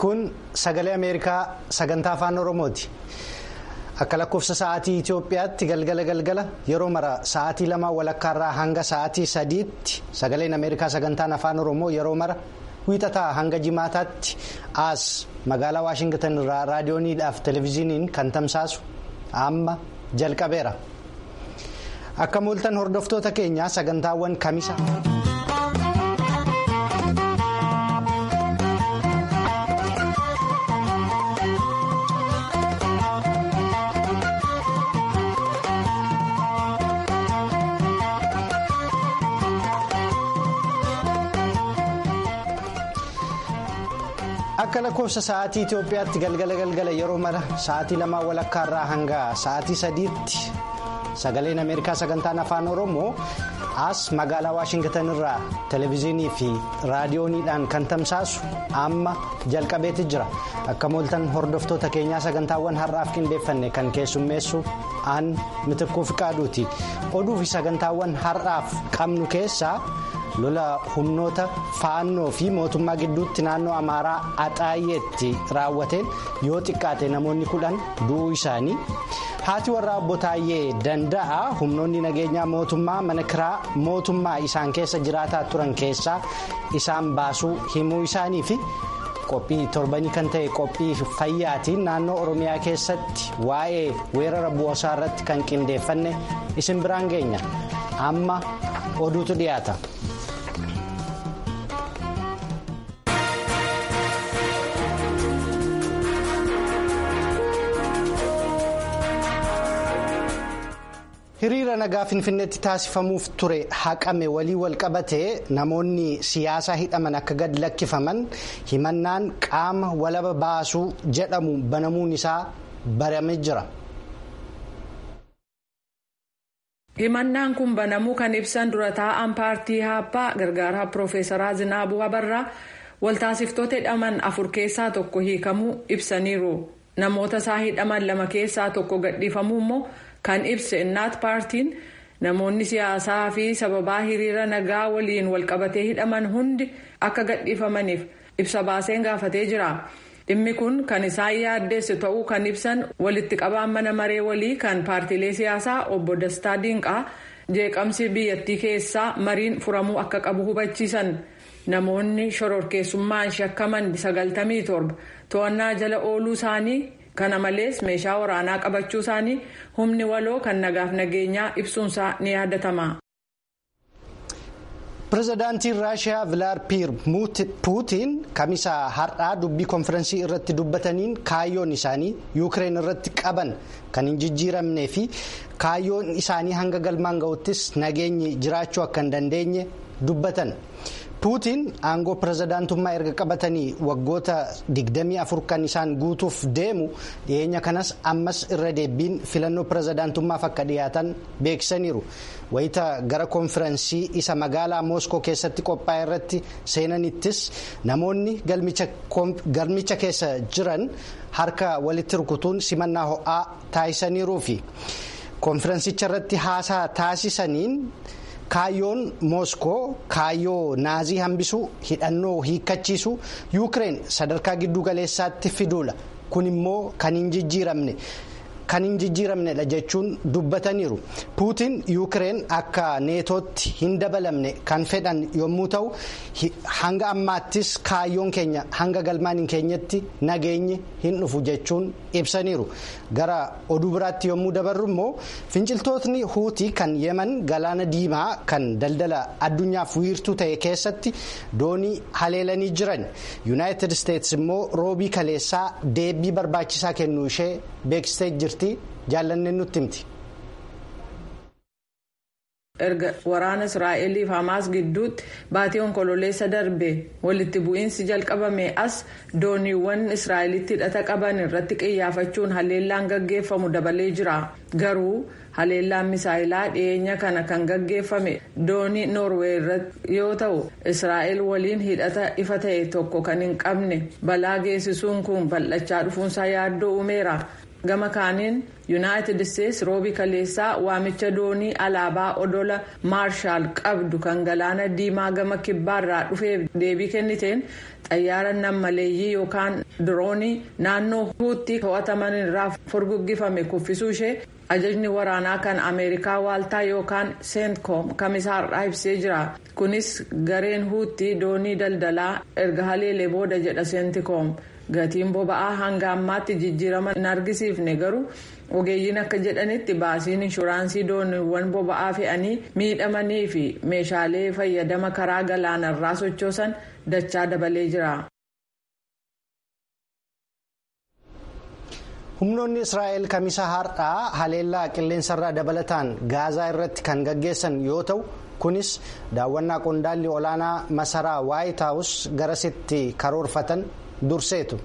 kun sagalee ameerikaa sagantaa afaan oromooti akka lakkoofsa sa'aatii itiyoophiyaatti galgala galgala yeroo mara sa'aatii lama walakkaarraa hanga sa'aatii sadiitti sagaleen ameerikaa sagantaan afaan oromoo yeroo mara wiixataa hanga jimaataatti as magaalaa waashingtan irraa raadiyooniidhaaf televezyiiniin kan tamsaasu amma jalqabeera akka mooltan hordoftoota keenyaa sagantaawwan kamisa. akka lakkoofsa sa'aatii itiyoophiyaatti galgala galgala yeroo mara sa'aatii lamaa walakkaarraa hanga sa'aatii sadiitti sagaleen ameerikaa sagantaan afaan oromoo as magaalaa waashingtan irraa televezyiinii fi raadiyooniidhaan kan tamsaasu amma jalqabeeti jira akka mooltan hordoftoota keenyaa sagantaawwan har'aaf qindeeffanne kan keessummeessu aan mitikkuu fiqaaduuti oduu fi sagantaawwan har'aaf qabnu keessaa. lola humnoota faannoo fi mootummaa gidduutti naannoo amaaraa axaayyeetti raawwateen yoo xiqqaate namoonni kudhan du'uu isaanii haati warraa obbo Taayyee danda'a humnoonni nageenyaa mootummaa mana kiraa mootummaa isaan keessa jiraataa turan keessaa isaan baasuu himuu isaanii fi qophii torbanii kan ta'e qophii fayyaatiin naannoo oromiyaa keessatti waa'ee weerara bu'oosaa irratti kan qindeeffanne isin biraan geenya amma oduutu dhiyaata. hiriira nagaa finfinneetti taasifamuuf ture haqame walii wal qabatee namoonni siyaasaa hidhaman akka gad lakkifaman himannaan qaama walaba baasuu jedhamu banamuun isaa baramee jira. himannaan kun banamuu kan ibsan dura taa'an paartii haappaa gargaaraa piroofeesaraa zinaabuu abarraa waltaasiftoota hidhaman afur keessaa tokko hiikamuu ibsaniiru namoota isaa hidhaman lama keessaa tokko gadhiifamuu immoo. kan ibse innaat paartiin namoonni siyaasaa fi sababaa hiriira nagaa waliin walqabatee hidhaman hundi akka gadhiifamaniif ibsa baaseen gaafatee jira dhimmi kun kan isaan yaaddeesse ta'uu kan ibsan walitti qabaan mana maree walii kan paartiilee siyaasaa obbo Dastaa Diinqaa jeeqamsi biyyattii keessaa mariin furamuu akka qabu hubachiisan namoonni shororkeessummaan shakkaman sagaltamii torba to'annaa jala ooluu isaanii. kana malees meeshaa waraanaa qabachuu isaanii humni waloo kan nagaaf nageenyaa ibsuunsaa ni yaadatama. pireezidaantiin raashiyaa vilaadiimiir puutiin kamisa har'aa dubbii konfirensii irratti dubbataniin kaayyoon isaanii yuukireen irratti qaban kan hin jijjiiramnee fi kaayyoon isaanii hanga galmaan ga'uttis nageenyi jiraachuu akka hin dandeenye dubbatan. puutiin aangoo pireezidaantummaa erga qabatanii waggoota 24 kan isaan guutuuf deemu dhiyeenya kanas ammas irra deebiin filannoo pireezidaantummaaf akka dhiyaatan beeksisaniiru wayita gara konfirensii isa magaalaa mooskoo keessatti qophaa'e irratti seenanittis namoonni galmicha keessa jiran harka walitti rukutuun simannaa ho'aa taasisaniiruufi konfirensicha irratti haasaa taasisaniin. kaayyoon mooskoo kaayyoo naazii hambisuu hidhannoo hiikkachiisuu yuukireen sadarkaa giddu galeessaatti fiduudha kun immoo kan hin jijjiiramne kan hin jijjiiramnedha jechuun dubbataniiru puutiin yuukireen akka neetootti hin dabalamne kan fedhan yommuu ta'u hanga ammaattis kaayyoon keenya hanga galmaan hin keenyetti nageenyi hin dhufu jechuun ibsaniiru gara oduu biraatti yommuu dabarru immoo finciltootni huutii kan yeman galaana diimaa kan daldala addunyaaf wiirtuu ta'e keessatti doonii haleelanii jiran yuunaayitid isteetsi immoo roobii kaleessaa deebii barbaachisaa kennuu ishee beeksistee jirti jaallanneen nutti himti. erga waraana israa'eliif hamaas gidduutti baatii onkololeessa darbe walitti bu'iinsi jalqabame as dooniiwwan israa'elitti hidhata qaban irratti qiyyaafachuun haleellaan gaggeeffamu dabalee jira garuu haleellaan misaayilaa dhiyeenya kana kan gaggeeffame doonii noorweey irratti yoo ta'u israa'el waliin hidhata ifa ta'e tokko kan hin qabne balaa geessisuun kun bal'achaa dhufuunsaa yaaddoo uumeera. gama kaaniin yuunaayitid isteetsi roobii kaleessaa waamicha doonii alaabaa odola maarshaal qabdu kan galaana diimaa gama kibbaarraa dhufeef deebii kenniteen xayyaara nammaleeyyii yookaan diroonii naannoo huutti to'ataman irraa furguggifame kuffisuu ishee ajajni waraanaa kan ameerikaa waaltaa yookaan seentkoom kamisaarraa ibsee jira kunis gareen huutti doonii daldalaa erga haleelee booda jedha seentikoom. gatiin boba'aa hanga ammaatti jijjiirama hin argisiifne garuu ogeeyyiin akka jedhanitti baasiin inshuraansii dooniiwwan boba'aa fe'anii miidhamanii fi meeshaalee fayyadama karaa galaanarraa sochoosan dachaa dabalee jira. humnoonni israa'el kamisa har'aa haleellaa qilleensarraa dabalataan gaazaa irratti kan gaggeessan yoo ta'u kunis daawwannaa qondaalli olaanaa masaraa waayit haawus garasitti karoorfatan durseetu.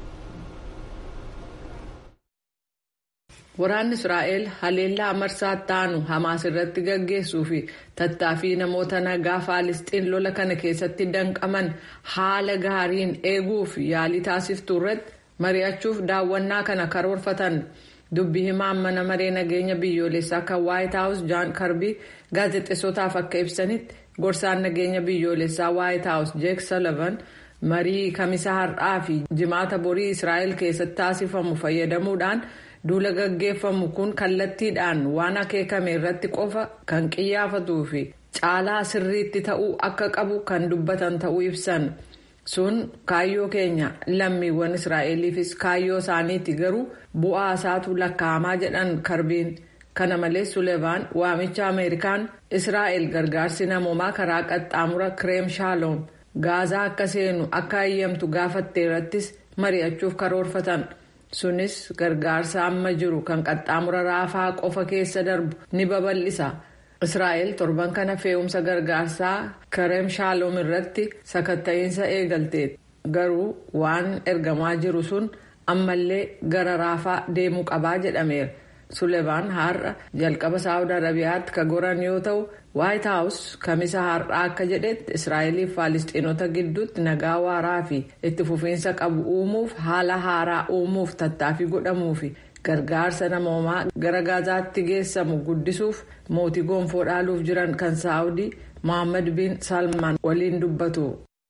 waraanni israa'el haleellaa marsaa taanu hamaas irratti gaggeessuu fi tattaaffii namoota nagaa faalisxiin lola kana keessatti danqaman haala gaariin eeguuf yaalii taasiftuu irratti mari'achuuf daawwannaa kana karoorfatan dubbi himaan mana maree nageenya biyyoolessaa kan waayit haawus jaan karbii gaazexeessotaaf akka ibsanitti gorsaan nageenya biyyoolessaa waayit haawus jeek salavan. marii kamisa har'aa fi jimaata borii israa'el keessatti taasifamu fayyadamuudhaan duula gaggeeffamu kun kallattiidhaan waan akeekame irratti qofa kan qiyyaafatuu fi caalaa sirriitti ta'uu akka qabu kan dubbatan ta'uu ibsan sun kaayyoo keenya lammiiwwan israa'eliifis kaayyoo isaaniiti garuu bu'aa isaatu lakkaa'amaa jedhan karbiin kana malees sulevaan waamicha ameerikaan israa'el gargaarsi namoomaa karaa qaxxaamura kireem shaaloom. gaazaa akka seenu akka ayyamtu gaafatte irrattis mari'achuuf karoorfatan sunis gargaarsa amma jiru kan qaxxaamura raafaa qofa keessa darbu ni babal'isa israa'el torban kana fe'umsa gargaarsaa kireem shaaloom irratti sakatta'iinsa eegalteet garuu waan ergamaa jiru sun ammallee gara raafaa deemuu qabaa jedhameera sulevaan har'a jalqaba saawud arabiyaatti ka goran yoo ta'u waayit haawus kamisa har'aa akka jedhetti israa'eliif faalisxiinota gidduutti nagaa waaraa fi itti fufiinsa qabu uumuuf haala haaraa uumuuf tattaaffii godhamuufi gargaarsa namoomaa gara gaazaatti geessamu guddisuuf mootii gonfoo dhaaluuf jiran kan saawudii mohaammed bin salmaan waliin dubbatu.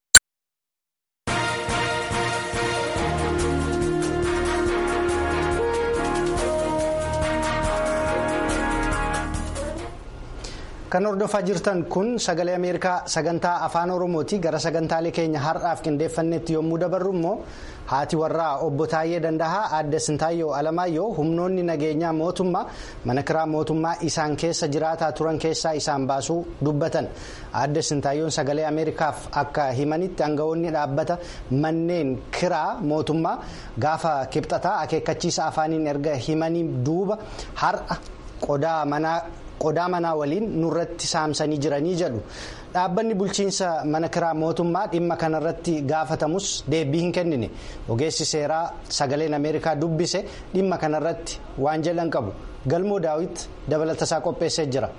kan hordofaa jirtan kun sagalee ameerikaa sagantaa afaan oromooti gara sagantaalee keenya har'aaf qindeeffannetti yommuu dabarru immoo haati warraa obbo Taayyee Dandahaa aadde Sintaayyoo Alamaayyoo humnoonni nageenyaa mootummaa mana kiraa mootummaa isaan keessa jiraataa turan keessaa isaan baasuu dubbatan aadde Sintaayyoon sagalee ameerikaaf akka himanitti aangawoonni dhaabbata manneen kiraa mootummaa gaafa kibxataa akeekkachiisa afaaniin erga himanii duuba har'a qodaa manaa. qodaa manaa waliin nurratti saamsanii jiranii jedhu dhaabbanni bulchiinsa mana kiraa mootummaa dhimma kanarratti gaafatamus deebii hin kennine ogeessi seeraa sagaleen ameerikaa dubbise dhimma kanarratti waan jedhan qabu galmoo daawit dabalatasaa qopheessee jira.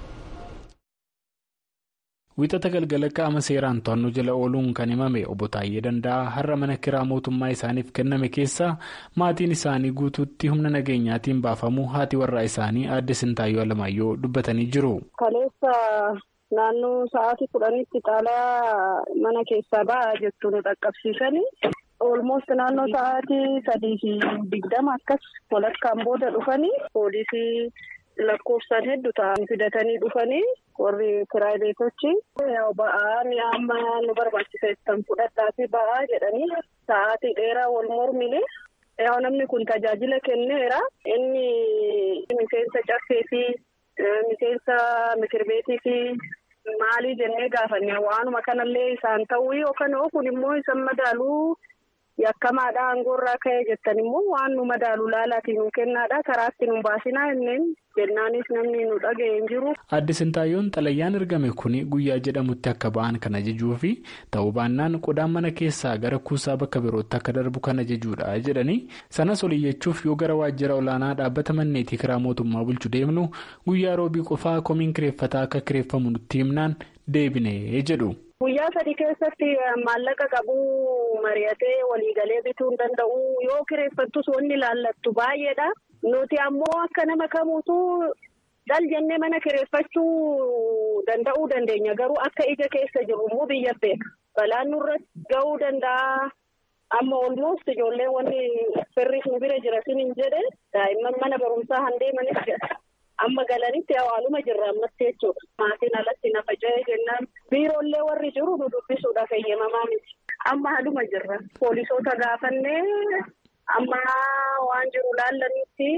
Wixata galgala qaama seeraan to'annoo jala ooluun kan himame obbo Taayyee Danda'a har'a mana kiraa mootummaa isaaniif kenname keessaa maatiin isaanii guutuutti humna nageenyaatiin baafamu haati warraa isaanii aadde Sintaayyoo Alamaayyoo dubbatanii jiru. Kaleessa naannoo sa'aatii kudhanitti xaalaa mana keessaa ba'aa jettu nu dhaqqabsiisanii. Olmoost naannoo sa'aatii sadii fi digdama akkas walakkaan booda dhufanii poolisii. lakkoofsaan hedduu ta'an fidatanii dhufanii warri piraayiveetochi ba'aa mi'a amma nu barbaachisan fudhadhaa fi ba'aa jedhanii sa'aatii dheeraa wal mormine yaa namni kun tajaajila kenneera inni miseensa caffee fi miseensa mikirbeetii fi maalii jennee gaafanne waanuma kanallee isaan ta'uu yookaan kun immoo isan madaaluu. yakkamaadha aangoorraa ka'ee jettan immoo waan nu madaalu laalaatiin nu kennaadha karaatti nu baasinaa inneen jennaanis namni nu dhaga'e hin jiru. Aadde Sintaayyoon xalayyaan ergame kun guyyaa jedhamutti akka ba'an kan ajajuu fi ta'uu baannaan qodaan mana keessaa gara kuusaa bakka birootti akka darbu kan ajajuudha jedhanii sanas oliyyachuuf yoo gara waajjira olaanaa dhaabbata manneetii kiraa mootummaa bulchu deemnu guyyaa roobii qofaa komiin kireeffataa akka kireeffamu nutti himnaan deebinee jedhu. Guyyaa sadii keessatti maallaqa qabuu mari'atee waliigalee bituu hin danda'u yoo kireeffattus wanni laallattu baay'eedha. Nuti ammoo akka nama kamuutuu dal jennee mana kireeffachuu danda'uu dandeenya. Garuu akka ija keessa jiru immoo biyya beeka. Balaan nurratti ga'uu danda'a. Amma olmost ijoolleen wanni firris nu bira jira sinin jedhe daa'imman mana barumsaa handeemanis jedha. Amma galanitti hawaaluma jirra ammatti jechuudha. Maatiin alatti na faca'ee jennaan biiroollee warri jiru nu dubbisuudhaaf eeyyamamaa miti. Amma haaluma jirra. Poolisoota gaafannee amma waan jiru laallanitti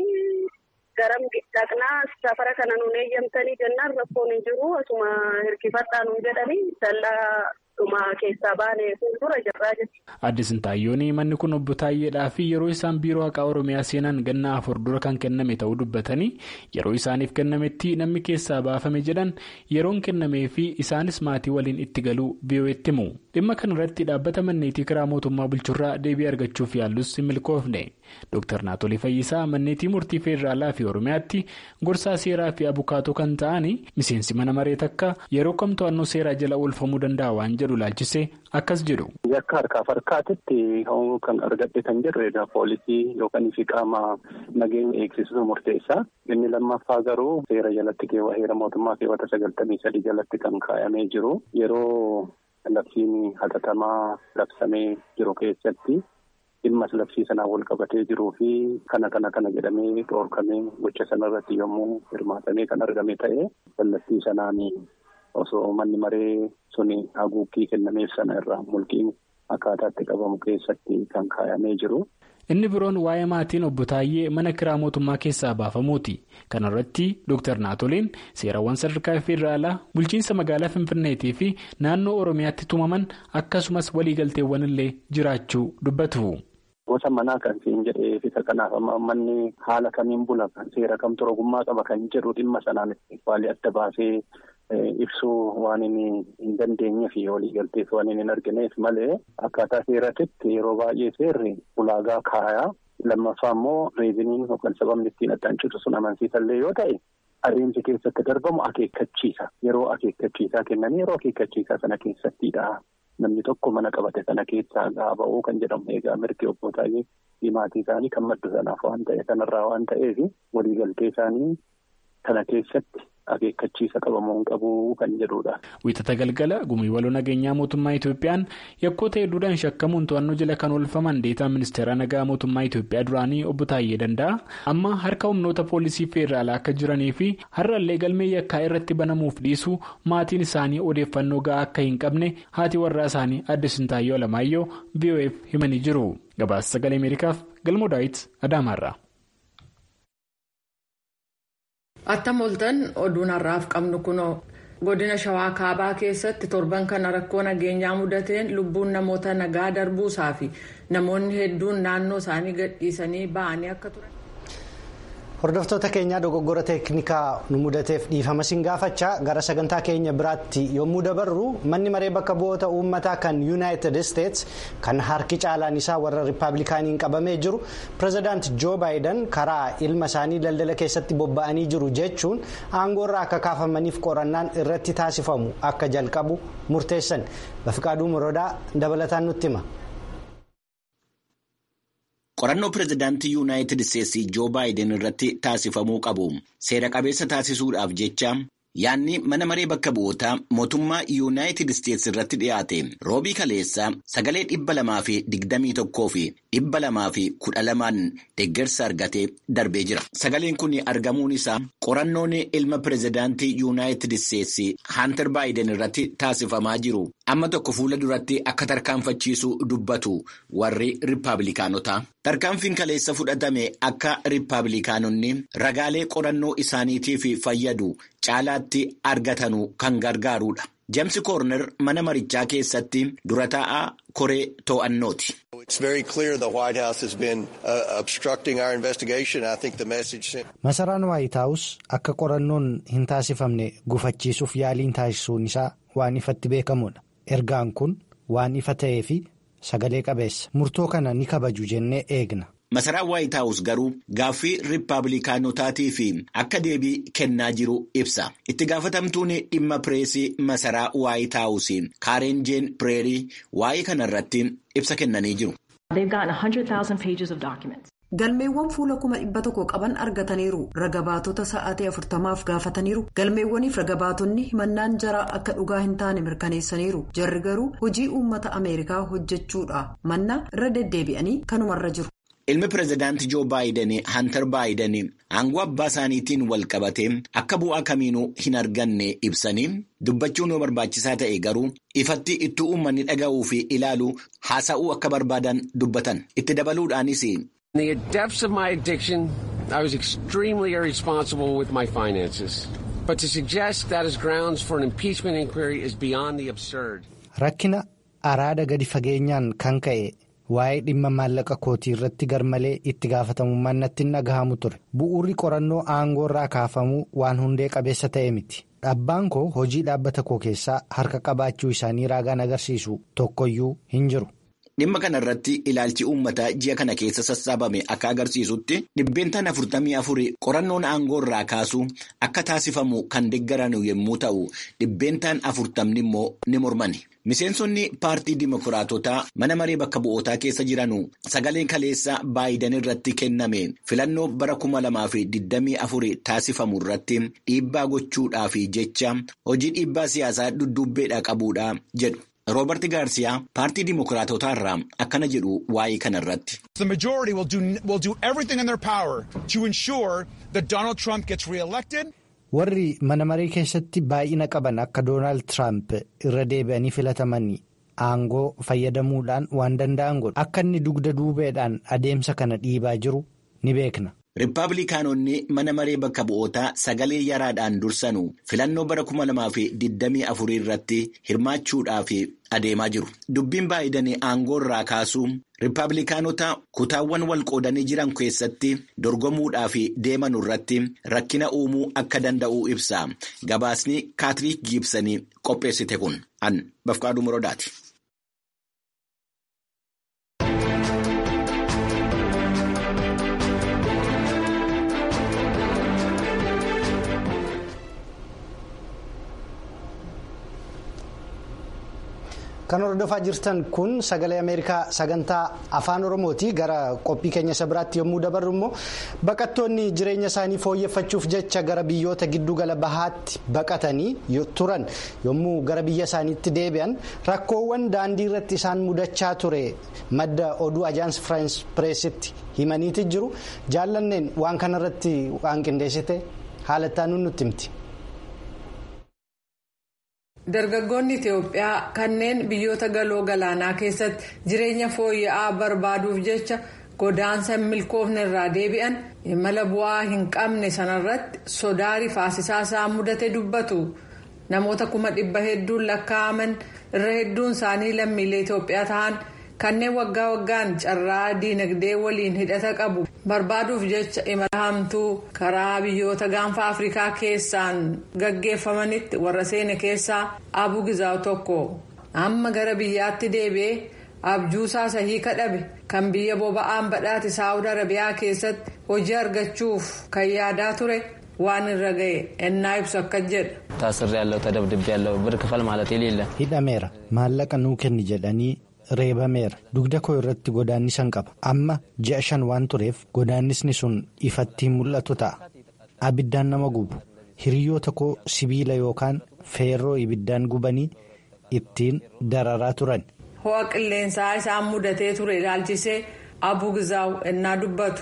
garam dhaqnaa safara kana nuun eeyyamtanii jennaan rakkoon hin jiru asuma hirkifadhaa nuun jedhanii dallaa dhuma keessaa baanee fuuldura jirraa jechuudha. Adde Sintaayyoon manni kun obbo Taayyeedhaa fi yeroo isaan biiroo haqaa Oromiyaa seenan ganna afur dura kan kenname ta'uu dubbatanii yeroo isaaniif kennametti namni keessaa baafame jedhan yeroon kennamee fi isaanis maatii waliin itti galuu biyyootti himu. Dhimma kanarratti dhaabbata manneetii kiraa mootummaa bulchurraa deebii argachuuf yaallus hin milkoofne. Dr. Naatolii Fayyisaa manneetii murtii Feederaalaa fi Oromiyaatti gorsaa seeraa fi abukaatoo kan ta'anii miseensi mana maree takka yeroo kam to'annoo seeraa jala oolfamuu danda'a waan jedhu laalchisee akkas jedhu. Yakka harkaaf harkaatitti kan argadhe kan jirru egaa poolisii yookaan fi qaama nageenya eegsisuu murteessaa. Inni lammaffaa garuu seera jalatti keewwa heera mootummaa keewwata sagaltamii sadii jalatti kan kaa'amee jiru yeroo labsiin hatattamaa labsamee jiru keessatti. dhimmas labsii sanaan wal qabatee jiruu fi kana kana kana jedhamee dhoorkamee gocha sanarratti yommuu hirmaatamee kan argame ta'e kallattii sanaan osoo manni maree suni haguuggii kennameef sana irraa mulqiin akkaataatti qabamu keessatti kan kaa'amee jiru. Inni biroon waa'ee maatiin obbo Taayyee mana kiraa mootummaa keessaa baafamuuti. Kana irratti Dr. Naatoliin seerawwan sadarkaa federaalaa bulchiinsa magaalaa Finfinneetii fi naannoo Oromiyaatti tumaman akkasumas waliigalteewwan illee jiraachuu dubbatu. Gosa manaa kan siin jedhee fi kanaaf manni haala kamiin bula seera kamtu ogummaa qaba kan jedhu dhimma sanaan waalii adda baasee ibsuu waan inni hin dandeenye fi waliigaltees waan inni hin argineef malee akkaataa seeratitti yeroo baay'ee seerri ulaagaa kaayaa lammaffaa immoo reeziniin yookaan sababni ittiin addaan citu sun amansiisallee yoo ta'e adeemsi keessatti darbamu akeekkachiisa yeroo akeekkachiisaa kennanii yeroo akeekkachiisaa sana keessattidha. Namni tokko mana qabate sana keessaa gaaba'uu kan jedhamu egaa mirgi obbo Taayyee fi maatii isaanii kan maddu sanaaf waan ta'e sanarraa waan ta'eef waliigaltee isaanii kana keessatti akeekkachiisa qabamuu qabu kan jedhudha. Wiixata galgala gumii waloo nageenyaa mootummaa Itoophiyaan yakkoota hedduudhaan shakkamuun to'annoo jala kan oolfaman deetaa ministeera nagaa mootummaa Itoophiyaa duraanii obbo Taayyee danda'a. Amma harka humnoota poolisii feeraalaa akka jiranii fi har'allee galmee yakkaa irratti banamuuf dhiisuu maatiin isaanii odeeffannoo ga'aa akka hin qabne haati warraa isaanii adde Sintaayyoo Alamaayyoo VOF himanii jiru. Gabaasa sagalee Ameerikaaf galmoo daawit Adaamaarraa. Attam ooltan oduun har'aaf qabnu kunoo godina shawaa kaabaa keessatti torban kana rakkoo nageenyaa mudateen lubbuun namoota nagaa darbuusaa fi namoonni hedduun naannoo isaanii gadhiisanii ba'anii akka turan. Hordoftoota keenyaa dogoggora teeknikaa nu mudateef dhiifama siin gaafachaa gara sagantaa keenya biraatti yommuu dabarru manni maree bakka bu'oota uummataa kan yuunaayitid isteets kan harki caalaan isaa warra riippaabilikaaniin qabamee jiru pireezidaant joo baayidan karaa ilma isaanii daldala keessatti bobba'anii jiru jechuun aangoorraa akka kaafamaniif qorannaan irratti taasifamu akka jalqabu murteessan bafiqaaduu muroodaa dabalataan nutti hima. qorannoo pireezidaantii yuunaayitid isteetsi joo baayiden irratti taasifamuu qabu seera qabeessa taasisuudhaaf jecha yaadni mana maree bakka bu'ootaa mootummaa yuunaayitid isteetsi irratti dhiyaate roobii kaleessaa sagalee dhibba lamaa fi digdamii tokkoo fi dhibba lamaa fi kudha lamaan deeggarsa argatee darbee jira sagaleen kun argamuun isaa qorannoon ilma pireezidaantii yuunaayitid isteetsi haantar baayiden irratti taasifamaa jiru amma tokko fuula duratti akka tarkaanfachiisu dubbatu warri riippaabilikaanotaa. Tarkaanfiin kaleessa fudhatame akka riippaabilikaanonni ragaalee qorannoo isaaniitiif fayyadu caalaatti argatanu kan gargaarudha. James Koorner mana marichaa keessatti dura taa'aa koree to'annooti. Masaraan Waayit Haawus akka qorannoon hin taasifamne gufachiisuuf yaaliin taasisuun isaa waan ifatti beekamudha. Ergaan kun waan ifa ta'ee fi sagalee qabeessa. Murtoo kana ni kabaju jennee eegna. Masaraan Waayit Haawus garuu gaaffii riippaabilikaanotaatii fi akka deebii kennaa jiru ibsa. Itti gaafatamtuun dhimma pireesii masaraa Waayit Haawus Kaaren Jeen Pireerii waa'ee kanarratti ibsa kennanii jiru. galmeewwan fuula kuma dhibba tokko qaban argataniiru ragabaatota sa'aatii afurtamaaf gaafataniiru galmeewwaniif ragabaatonni himannaan jaraa akka dhugaa hin taane mirkaneessaniiru jarri garuu hojii uummata ameerikaa hojjechuudha manna irra deddeebi'anii kanumarra jiru. ilmi pireezidaantii joo baayiden hantar baayiden aangoo abbaa isaaniitiin wal qabate akka bu'aa kamiinuu hin arganne ibsanii dubbachuun yoo barbaachisaa ta'e garuu ifatti ittuu uummanni dhaga'uu fi ilaaluu haasa'uu akka barbaadan dubbatan itti dabaluudhaanis. In the depths of my addiction, I was extremely irresponsible with my finances. But to suggest that is grounds for an impeachment inquiry is beyond the absurd. Rakkina araada gadi fageenyaan kan ka'e waa'ee dhimma maallaqa kootii irratti garmalee itti gaafatamummaan natti hin dhagahamu ture. Bu'uurri qorannoo aangoo irraa kaafamuu waan hundee qabeessa ta'e miti. Abbaan koo hojii dhaabbata koo keessaa harka qabaachuu isaanii raagaan agarsiisu tokkoyyuu hin jiru. Dhimma kana irratti ilaalchi uummataa ji'a kana keessa sassaabame akka agarsiisutti dhibbeentaan afurtamii afurii qorannoon aangoo irraa kaasuu akka taasifamu kan deeggaran yommuu ta'u dhibbeentaan afurtamni immoo ni mormani. Miseensonni paartii Dimookiraatotaa mana maree bakka bu'ootaa keessa jiranu sagaleen kaleessa Baayiden irratti kenname filannoo bara kuma lamaa fi digdamii afurii taasifamu irratti dhiibbaa gochuudhaaf jecha hojii dhiibbaa siyaasaa dudduubbeedhaa qabuudha jedhu. Roobert Gaarsiyaa paartii Dimookiraatotaa irraa akkana jedhu waa'ee kana irratti. The majority will do, will do everything in their power to ensure that Donald Trump gets re-elected. Warri mana maree keessatti baay'ina qaban akka Doonaald Tiraamp irra deebi'anii filatamanii aangoo fayyadamuudhaan waan danda'an godhu. Akka inni dugda duubeedhaan adeemsa kana dhiibaa jiru ni beekna. Riippaabilikaanonni mana maree bakka bu'ootaa sagalee yaraadhaan dursanu filannoo bara kuma lamaa fi digdamii afurii irratti hirmaachuudhaaf adeemaa jiru. Dubbiin Baayiden aangoo irraa kaasuu Riippaabilikaanota kutaawwan wal qoodanii jiran keessatti dorgomuudhaaf deeman irratti rakkina uumuu akka danda'u ibsa. Gabaasni Kaatiriik Giibsanii qopheessite kun an Bafqaaduu Morodaati. Kan hordofaa jirtan kun sagalee Ameerikaa sagantaa afaan Oromooti. Gara qophii keenya isa biraatti yommuu dabarru immoo baqattoonni jireenya isaanii fooyyeffachuuf jecha gara biyyoota giddugala bahaatti baqatanii turan yommuu gara biyya isaaniitti deebi'an rakkoowwan daandii irratti isaan mudachaa ture madda oduu ajaans firaans pireesitti himaniiti jiru. Jaallanneen waan kanarratti waan qindeessite haalattaan nutti himti. Dargaggoonni Itoophiyaa kanneen biyyoota galoo galaanaa keessatti jireenya fooyya'aa barbaaduuf jecha godaansa hin milkoofne irraa deebi'an imala bu'aa hin qabne sanarratti sodaa rifaasisaa isaan mudate dubbatu. Namoota kuma dhibba hedduun lakkaa'aman irra hedduun isaanii lammiilee Itoophiyaa ta'an kanneen waggaa waggaan carraa diinagdee waliin hidhata qabu barbaaduuf jecha imala hamtuu karaa biyyoota gaanfa afrikaa keessaan gaggeeffamanitti warra seene keessaa abu gizaaw tokko amma gara biyyaatti deebi'ee abjuusaa sahii kadhabe kan biyya boba'aan badhaate saawud arabiyaa keessatti hojii argachuuf kan yaadaa ture waan irra ga'e ennaa ibsu akka jedha. taasirri yaallau tadabdibbi yaallau bir kafal maalat iliilla. hidhameera maallaqa nuu kenni jedhanii. reebameera dugda koo irratti godaannisan qaba amma ji'a shan waan tureef godaannisni sun ifatti mul'atu ta'a abiddaan nama gubu hiriyoota koo sibiila yookaan feerroo ibiddaan gubanii ittiin dararaa turan. ho'a qilleensaa isaan mudatee ture ilaalchisee abu gizaaw ennaa dubbatu.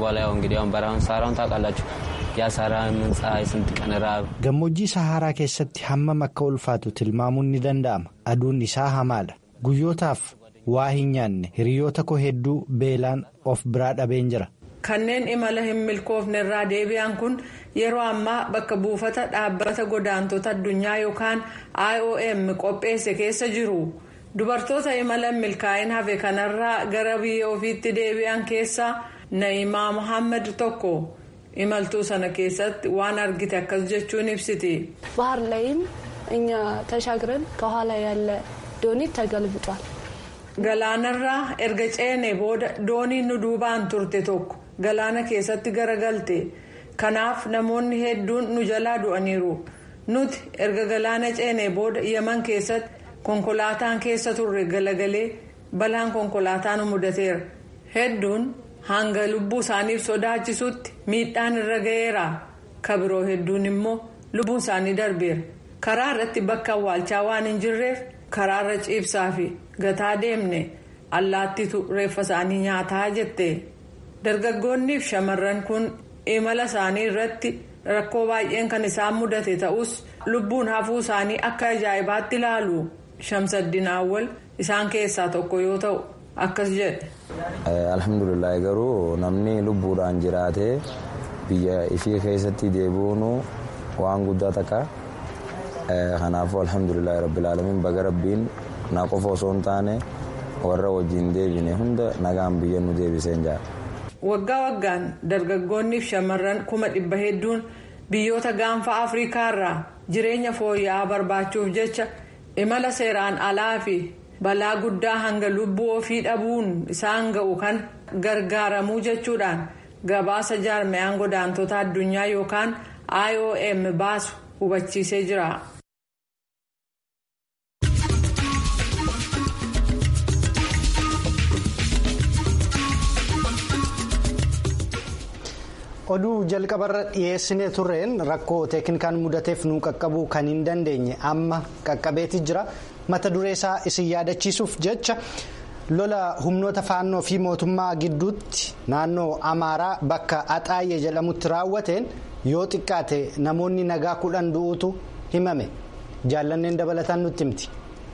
gammoojjii saharaa keessatti hammam akka ulfaatu tilmaamuun ni danda'ama aduun isaa hamaadha. guyyootaaf waa hin nyaanne hiriyoota koo hedduu beelaan of biraa dhabeen jira. kanneen imala hin milkoofne irraa deebi'an kun yeroo ammaa bakka buufata dhaabbata godaantota addunyaa yookaan iom qopheesse keessa jiru dubartoota imala hin milkaa'in hafe kanarraa gara biyya ofiitti deebi'an keessaa na'imaa muhammad tokko imaltuu sana keessatti waan argite akkas jechuun ibsiti. ባህር ላይም እኛ ተሻግረን ከኋላ ያለ dooniin tagalbuudhaan. Galaanarraa erga ceene booda dooniin nu duubaan turte tokko galaana keessatti garagalte kanaaf namoonni hedduun nu jalaa du'aniiru nuti erga galaana ceene booda yaman keessatti konkolaataan keessa turre galagalee balaan konkolaataa nu mudateera hedduun hanga lubbuu isaaniif sodaachisutti miidhaan irra ga'eera kabiroo hedduun immoo lubbuun isaanii darbeera karaa irratti bakka awwaalchaa waan hin jirreef karaarra ciibsaa fi gataa deemne allaattitu reeffa isaanii nyaataa jette dargaggoonnii fi shamarran kun imala isaanii irratti rakkoo baay'een kan isaan mudate ta'us lubbuun hafuu isaanii akka ajaa'ibaatti ilaalu shamsaddin awwal isaan keessaa tokko yoo ta'u akkas jedhe. alhamdulillahi garuu namni lubbuudhaan jiraatee biyya ifii keessatti deebi'uun waan guddaa takka kanaafuu alhamdulillahi rabbil alamin baga rabbiin na qofa osoo hin taane warra wajjin deebine hunda nagaan biyya nu deebiseen jira. waggaa waggaan dargaggoonnii fi shamarran kuma dhibba hedduun biyyoota gaanfa afrikaa irraa jireenya fooyya'aa barbaachuuf jecha imala seeraan alaa fi balaa guddaa hanga lubbuu ofii dhabuun isaan ga'u kan gargaaramuu jechuudhaan gabaasa jaarmayaan godaantota addunyaa yookaan iom baasu hubachiisee jira. oduu jalqabarra dhiyeessinee turreen rakkoo teeknikaan mudateef nu qaqqabuu kan hin dandeenye amma qaqqabeeti jira mata duree isaa isin yaadachiisuuf jecha lola humnoota faannoo fi mootummaa gidduutti naannoo amaaraa bakka axaayye jedhamutti raawwateen yoo xiqqaate namoonni nagaa kudhan du'uutu himame jaallanneen dabalataan nutti himti.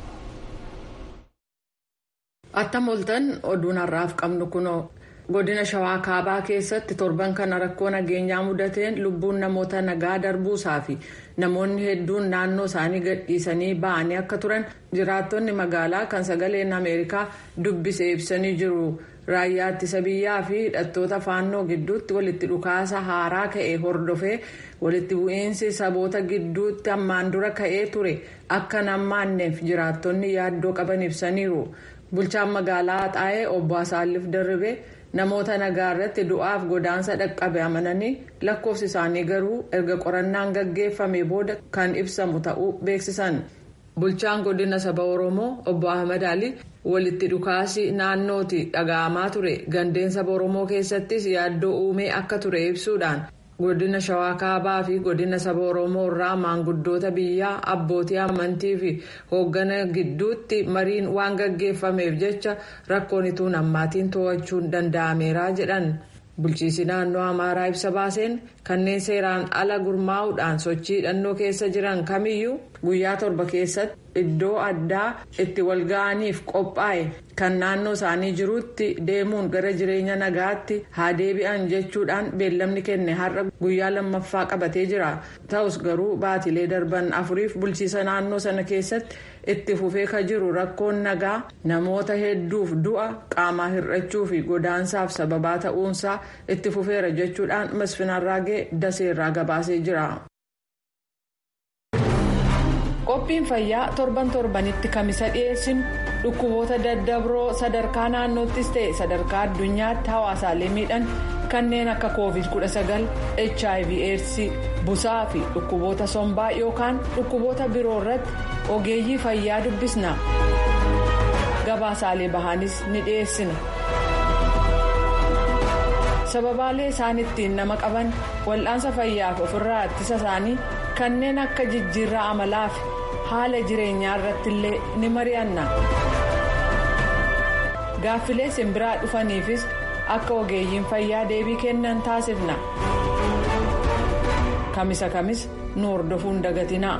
attam oltan oduun har'aaf qabnu kunoo. godina shawaa kaabaa keessatti torban kana rakkoo nageenyaa mudateen lubbuun namoota nagaa darbuusaa fi namoonni hedduun naannoo isaanii gadhiisanii ba'anii akka turan jiraattonni magaalaa kan sagaleen ameerikaa dubbise ibsanii jiru raayyaa ittisa biyyaa fi hidhattoota faannoo gidduutti walitti dhukaasa haaraa ka'e hordofee walitti bu'iinsi saboota gidduutti ammaan dura ka'ee ture akka nammaanneef jiraattonni yaaddoo qaban ibsaniiru bulchaan magaalaa xaa'ee obbo Asaallif Darribee. namoota nagaa irratti du'aaf godaansa dhaqqabe amananii lakkoofsi isaanii garuu erga qorannaan gaggeeffame booda kan ibsamu ta'uu beeksisan bulchaan godina saba oromoo obbo ahmad ali walitti dhukaasi naannooti dhaga'amaa ture gandeen saba oromoo keessattis yaaddoo uumee akka ture ibsuudhaan godina shawaa kaabaa fi godina saba oromoo irraa maanguddoota biyyaa abbootii amantii fi hooggana gidduutti mariin waan gaggeeffameef jecha rakkoon ituun ammaatiin to'achuun danda'ameera jedhan bulchiisi naannoo amaaraa ibsa baaseen kanneen seeraan ala gurmaa'uudhaan sochii hidhannoo keessa jiran kamiyyuu guyyaa torba keessatti iddoo addaa itti walga'aniif qophaa'e kan naannoo isaanii jirutti deemuun gara jireenya nagaatti haa deebi'an jechuudhaan beellamni kenne har'a guyyaa lammaffaa qabatee jira ta'us garuu baatilee darban afuriif bulchiisa naannoo sana keessatti itti fufee ka jiru rakkoon nagaa namoota hedduuf du'a qaamaa hir'achuu fi godaansaaf sababaa ta'uunsaa itti fufeera jechuudhaan masfinarraagee daseerraa gabaasee jira. qophiin fayyaa torban torbanitti kamisa dhiyeessinu dhukkuboota daddabroo sadarkaa naannoottis ta'e sadarkaa addunyaatti hawaasaalee miidhan kanneen akka covid 19 hiv aids busaa fi dhukkuboota sombaa yookaan dhukkuboota biroo irratti ogeeyyii fayyaa dubbisna gabaasaalee bahanis ni dhiyeessina sababaalee isaan ittiin nama qaban wal'aansa fayyaaf ofirraa ittisa isaanii kanneen akka jijjiirraa amalaa fi haala jireenyaa irratti illee ni mari'anna gaaffilee simbiraa dhufaniifis akka ogeeyyiin fayyaa deebii kennan taasifna kamisa kamis nu hordofuun dagatinaa.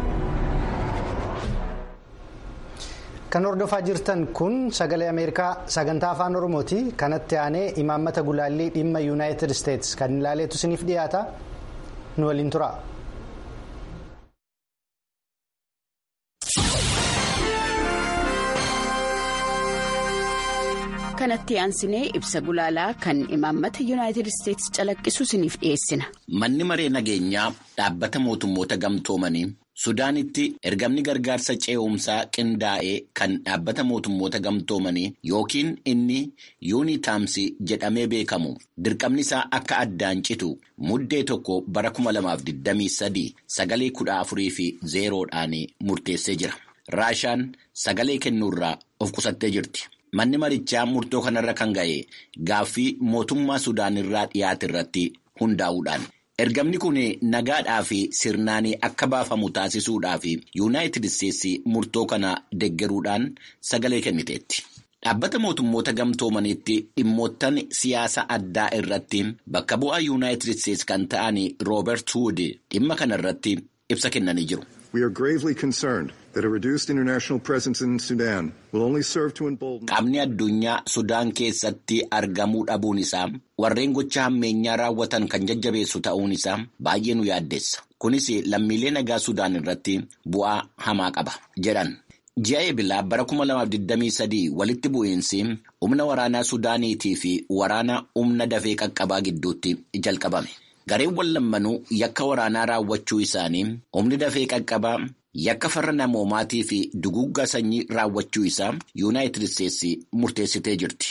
kan hordofaa jirtan kun sagalee ameerikaa sagantaa afaan oromooti kanatti aanee imaammata gulaallii dhimma yuunaayitid isteetsi kan ilaaleetu isiniif dhiyaata nu waliin tura. kanatti aansinee ibsa gulaalaa kan imaammata yuunaayitid isteetsi calaqqisu isiniif dhiyeessina. manni maree nageenyaa dhaabbata mootummoota gamtoomanii. sudaanitti ergamni gargaarsa ce'umsaa qindaa'ee kan dhaabbata mootummoota gamtoomanii yookiin inni yuunitaamsi jedhamee beekamu dirqamni isaa akka addaan citu muddee tokko bara 2023 sagalee 14 fi zeeroodhaan murteessee jira raashaan sagalee kennuurraa of qusattee jirti manni marichaa murtoo kanarra kan ga'e gaaffii mootummaa Sudaan irraa dhiyaate irratti hundaa'uudhaan. Ergamni kun nagaadhaa fi sirnaan akka baafamu taasisuudhaaf yuunaayitid isteetsi murtoo kana deggeruudhaan sagalee kenniteetti. Dhaabbata mootummoota gamtoomaniitti dhimmoottan siyaasa addaa irratti bakka bu'aa yuunaayitid isteetsi kan ta'an Roobert Wood dhimma kana irratti ibsa kennanii jiru. Qaamni addunyaa Sudaan keessatti argamuu dhabuun isaa warreen gocha hammeenyaa raawwatan kan jajjabeessu ta'uun isaa baay'ee nu yaaddeessa. Kunis lammiilee nagaa Sudaan irratti bu'aa hamaa qaba jedhan. Ji'a eebilaa bara 2023 walitti bu'iinsi humna waraanaa Sudaaniitii fi waraana humna dafee qaqqabaa gidduutti jalqabame. Gareewwan lammanuu yakka waraanaa raawwachuu isaanii humni dafee qaqqabaa yakka farra namoomaatii fi duguuggaa sanyii raawwachuu isaa yuunaayitid isteetsi murteessitee jirti.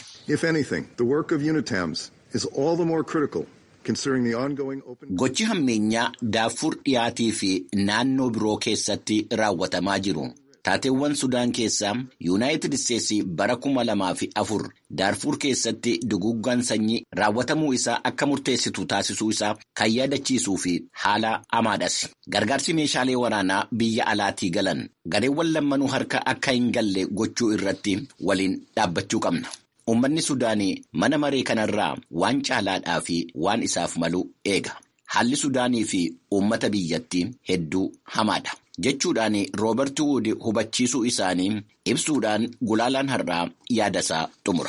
Gochi hammeenyaa Daarfur dhiyaatii fi naannoo biroo keessatti raawwatamaa jiru. Taateewwan Sudaan keessaa yuunaayitid isteetsi bara kuma lamaa fi afur Daarfur keessatti duguuggaan sanyii raawwatamuu isaa akka murteessitu taasisuu isaa kan yaadachiisuu fi haala hamaadhas. Gargaarsi meeshaalee waraanaa biyya alaatii galan gareewwan lammanuu harka akka hin galle gochuu irratti waliin dhaabbachuu qabna. Uummanni Sudaanii mana maree kanarraa waan caalaadhaa fi waan isaaf malu eega. Haalli Sudaanii fi uummata biyyattii hedduu hamaadha. jechuudhaan Roobert Wood hubachiisuu isaanii ibsuudhaan gulaalaan har'aa yaadasaa xumura.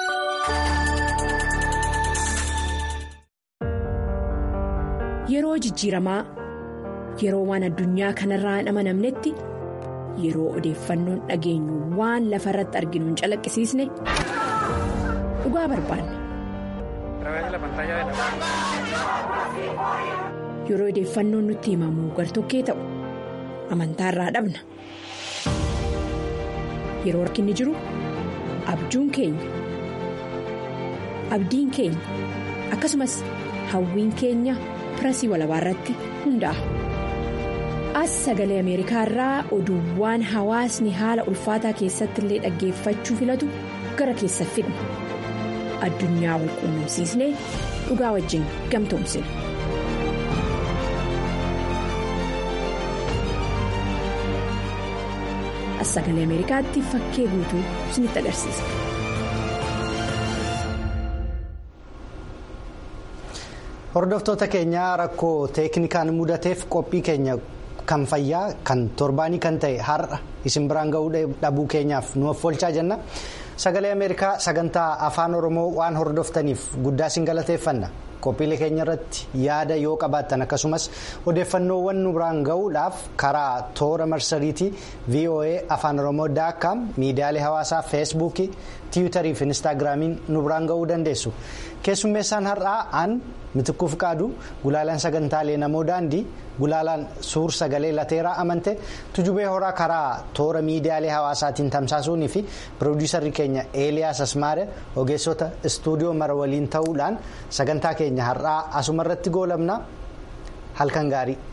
Yeroo jijjiiramaa yeroo waan addunyaa kanarraa hin amanamnetti yeroo odeeffannoon dhageenyu waan lafa irratti arginu hin calaqqisiisne dhugaa barbaanna. Yeroo odeeffannoon nutti himamu gartokkee ta'u. amantaa irraa dhabna yeroo rakkinni jiru abjuun keenya abdiin keenya akkasumas hawwiin keenya pirasii walabaa irratti hundaa'a as sagalee ameerikaa irraa oduuwwaan hawaasni haala ulfaataa keessatti illee dhaggeeffachuu filatu gara keessa fidna addunyaa wal quunnamsiisnee dhugaa wajjin gamtoomsina. as sagalee ameerikaatti fakkee guutuu isinitti agarsiisa. hordoftoota keenyaa rakkoo teeknikaan mudateef qophii keenya kan fayyaa kan torbaanii kan ta'e har'a isin biraan ga'uu dhabuu keenyaaf nu offolchaa jenna sagalee ameerikaa sagantaa afaan oromoo waan hordoftaniif guddaa isin galateeffanna. qophiilee keenya irratti yaada yoo qabaattan akkasumas odeeffannoowwan nu biraan ga'uudhaaf karaa toora marsariitii voa afaan oromoo daakkaam miidiyaalee hawaasaa feesbuukii tiwutarii fi instaagiraamiin nu biraan ga'uu dandeessu keessummeessaan har'aa aan mitikkuuf qaadu gulaalaan sagantaalee namoo daandii gulaalaan suur sagalee lateeraa amante tujubee horaa karaa toora miidiyaalee hawaasaatiin tamsaasuunii fi piroodiisarri keenya eeliyaas asmaare ogeessota istuudiyoo mara waliin ta'uudhaan sagantaa keenya har'aa asuma irratti goolabna halkan gaarii.